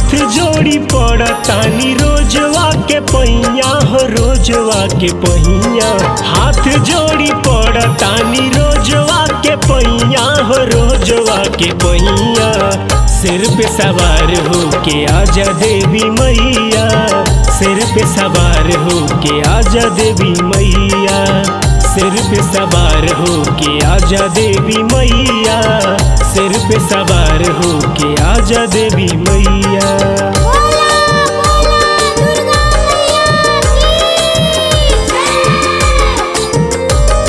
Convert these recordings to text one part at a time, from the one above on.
हाथ जोड़ी पड़तानी रोजवा के पहिया हो रोजवा के पहिया हाथ जोड़ी पड़तानी रोजवा के पहिया हो रोजवा के पहिया सिर पे सवार हो के आजा देवी मैया सिर पे सवार हो के आजा देवी मैया सिर पे सवार हो के आजा देवी मैया सिर पे सवार हो के आजा देवी मैया बोला बोला दुर्गा मैया की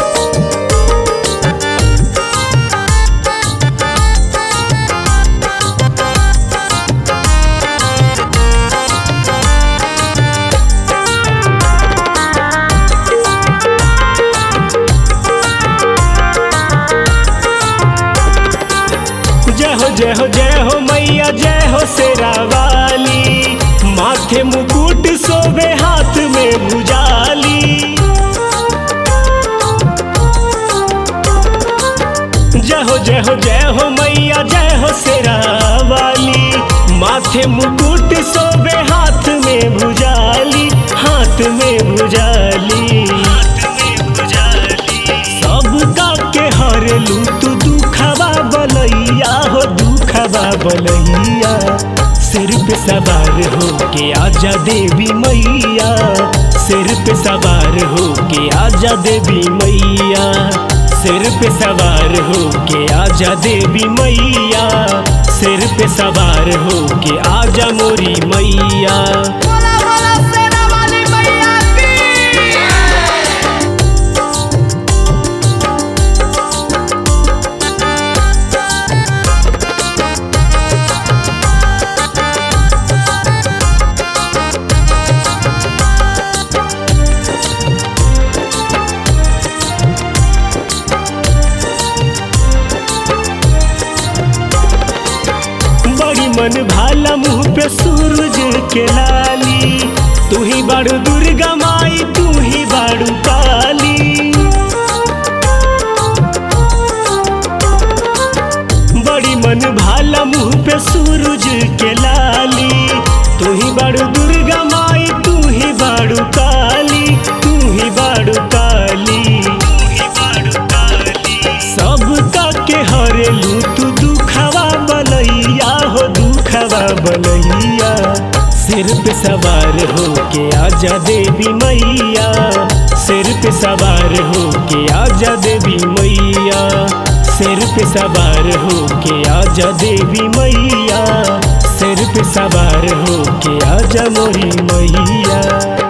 जय हो जय हो जय हो मैया जय हो शेरा वाली माथे मुकुट सोबे हाथ में भुजाली जय हो जय हो जय हो मैया जय हो शेरा वाली माथे मुकुट सोबे हाथ में भुजाली हाथ में भुजाली सबका के हरलू तू दुखवा बलैया हो दुखवा बलैया सिर पे सवार हो के आजा देवी मैया सिर पे सवार हो के आजा देवी मैया सिर पे सवार हो के आजा देवी मैया सिर पे सवार हो के आजा मोरी मैया बोला बोला सेना वाली मैया की बड़ी मन भाला मुंह पे सूरज के लाली तू ही बाड़ू दुर्गा माई तू ही बाड़ू काली बड़ी मन भाला मुंह पे सूरज के लाली तू ही बाड़ू दुर्गा माई तू ही बाड़ू काली तू ही बाड़ू काली सबका के हरेलू तू दुखवा बलैया हो दुखवा बलैया सिर पे सवार हो के आजा देवी मैया सिर पे सवार हो के आजा देवी मैया सिर पे सवार हो के आजा देवी मैया सिर पे सवार हो के आजा मोरी मैया